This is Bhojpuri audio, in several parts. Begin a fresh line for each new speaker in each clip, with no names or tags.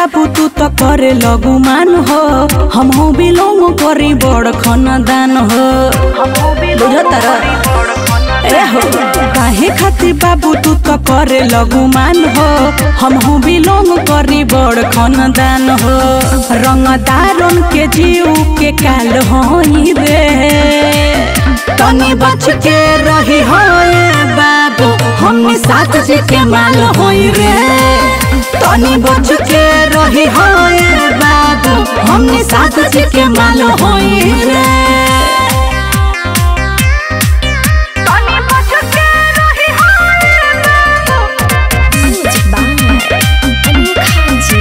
बाबू तू तो करे लगुमान हो हम हो बिलोंग करी बड़ खानदान हो बुझतर ए हो काहे खातिर बाबू तू तो करे लगुमान हो हम हो बिलोंग करी बड़ खानदान हो रंगदारन के जीव के काल होई रे तनी बच के रही हो बाबू हमनी साथ जी के माल होई रे तनी बच के रही हो बाबू हमनी साथ जी के माल होई रे
Music by Anuka Ji.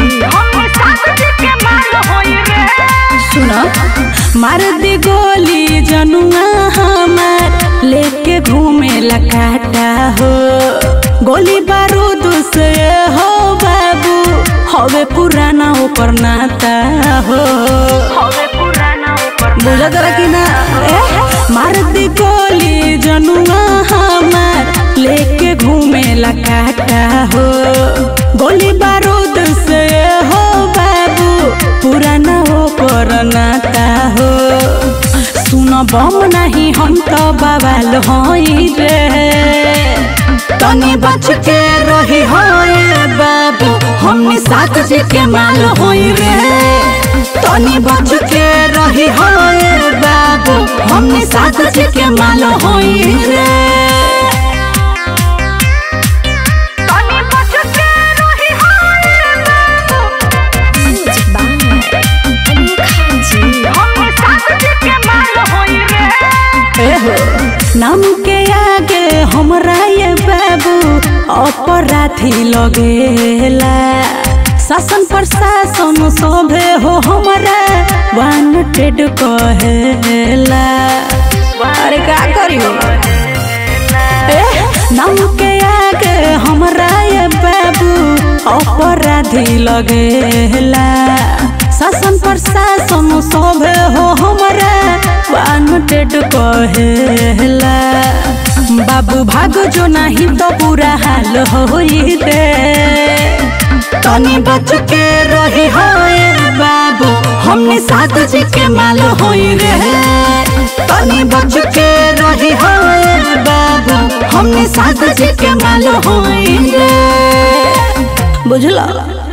सुन मार दी गोली जनुआ हमार लेके घूमे लकाटा हो गोली बारूद से हो बाबू हवे पुराना ऊपर नाता हो बुझा तर कि ना ए मार दी गोली जनुआ हमार लेके घूमे लकाटा हो गोली बारूद से हो बाबू पुराना हो नाता हो सुन बम नहीं हम तो बवाल होई रे तनी बच के रही हो बाबू हमनी साथ जी के माल होई रे तनी बच के रही हो बाबू हमनी साथ जी के माल होई रे
Music by Anuka Ji.
एहो, नाम के आगे हमरा ये बाबू अपराधी लगेला शासन प्रशासन सभे हो हमरा वांटेड कहेला अरे का करियो ए, नाम के आगे हमरा ये बाबू अपराधी लगेला शासन प्रशासन सभे हो हमरा वांटेड कहेला बाबू भागो जो नहीं तो पूरा हाल होई रे तनी बच के रही हो बाबू हमने साथ जी के माल होई रे तनी बच के रही हो बाबू हमने साथ जी के माल होई रे बुझला